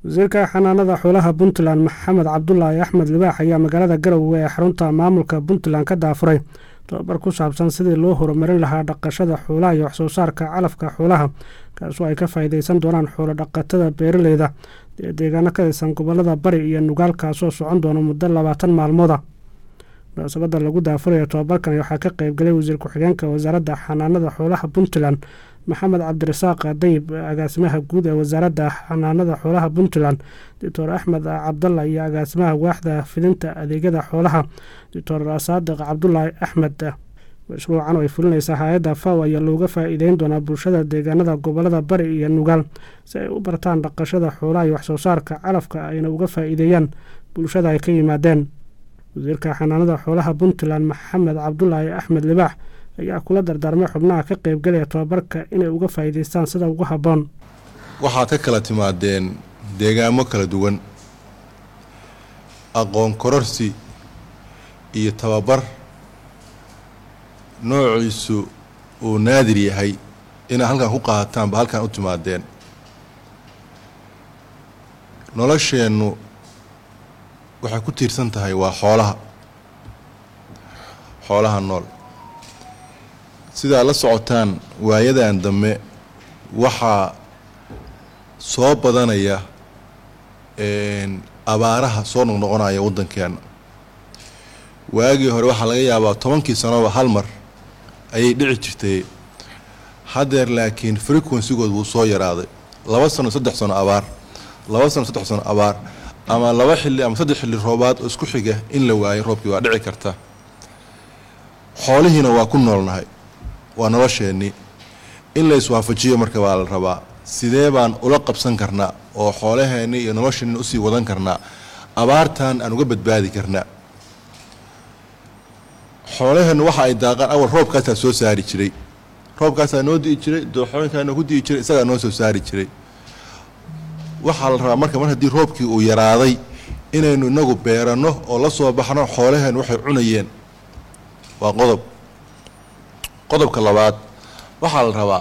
wasiirka xanaanada xoolaha puntland maxamed cabdulaahi axmed libaax ayaa magaalada garowe ee xarunta maamulka puntland ka daafuray tobabar ku saabsan sidii loo horumarin lahaa dhaqashada xoolaha iyo waxsoo saarka calafka xoolaha kaasoo ay ka faa'iideysan doonaan xoolo dhaqatada beeraleyda ee deegaano ka tirsan gobolada bari iyo nugaal kaasoo socon doona muddo labaatan maalmooda munaasabada lagu daafuraya tobabarkan waxaa ka qeybgalay wasiir ku-xigeenka wasaaradda xanaanada xoolaha puntland maxamed cabdirasaaq dayib agaasimaha guud ee wasaaradda xanaanada xoolaha puntland doctor axmed cabdalla iyo agaasimaha waaxda fidinta adeegyada xoolaha doctor saadiq cabdulaahi axmed mashruucan oo ay fulinaysaa hay-adda faw ayaa looga faa'iideyn doonaa bulshada deegaanada gobolada bari iyo nugaal si ay u bartaan dhaqashada xoolaha iyo waxsoo saarka calafka ayna uga faa'iideeyaan bulshada ay ka yimaadeen wasiirka xanaanada xoolaha puntland maxamed cabdulaahi axmed libaax ayaa kula dardaarmay xubnaha ka qeybgalaya tobabarka inay uga faa'iideystaan sida ugu habboon waxaad ka kala timaadeen deegaamo kala duwan aqoon kororsi iyo tababar noociisu uu naadir yahay inaad halkan ku qaataanba halkan u timaadeen nolosheennu waxay ku tiirsan tahay waa xoolaha xoolaha nool sidaa la socotaan waayadan dambe waxaa soo badanaya abaaraha soo noqnoqonaya waddankeena waagii hore waxaa laga yaabaa tobankii sanoba hal mar ayay dhici jirtay haddeer laakiin frequencygood wuu soo yaraaday laba sano saddex sano abaar laba sano saddex sano abaar ama laba xilli ama saddex xilli roobaad oo isku xiga in la waayo roobkii waa dhici karta xoolihiina waa ku noolnahay waa nolosheennii in la iswaafajiyo marka baa la rabaa sidee baan ula qabsan karnaa oo xoolaheennii iyo nolosheenni usii wadan karnaa abaartan aan uga badbaadi karnaa xoolaheennu waxa ay daaqaan awal roobkaasaa soo saari jiray roobkaasaa noo di'i jiray dooxooyinkaa noo ku di'i jiray isagaa noo soo saari jiray waxaa la rabaa marka mar haddii roobkii uu yaraaday inaynu inagu beeranno oo la soo baxno xoolaheennu waxay cunayeen waa qodob qodobka labaad waxaa la rabaa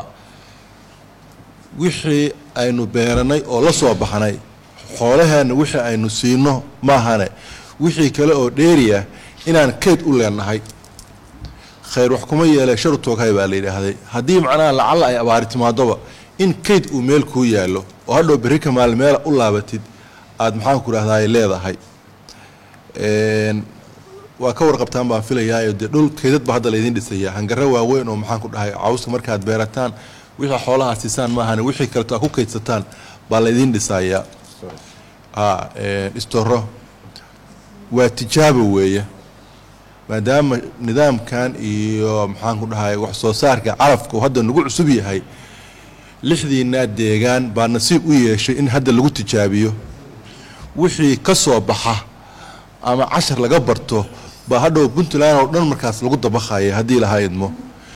wixii aynu beeranay oo la soo baxnay xoolaheenna wixii aynu siino maahane wixii kale oo dheeriya inaan kayd u leenahay khayr wax kuma yeele sharu tooghay baa la yidhaahday haddii macnaha lacalla ay abaari timaadoba in kayd uu meel kuu yaallo oo hadhow berri ka maal meela u laabatid aada maxaanku rahdaay leedahay waa ka warqabtaan baan filayaayo dee dhul kaydad baa hadda laydin dhisayaa hangaro waaweyn oo maxaan ku dhahay cawska markaad beerataan wixii xoolaha siisaan maahane wixii kaleto aad ku kaydsataan baa laydin dhisayaa istoro waa tijaabo weeye maadaama nidaamkan iyo maxaan ku dhahay wax soo saarka carafka uu hadda nagu cusub yahay lixdiinaa deegaan baa nasiib u yeeshay in hadda lagu tijaabiyo wixii ka soo baxa ama cashar laga barto baa hadhow puntland oo dhan markaas lagu dabaqaya haddii lahaa idmo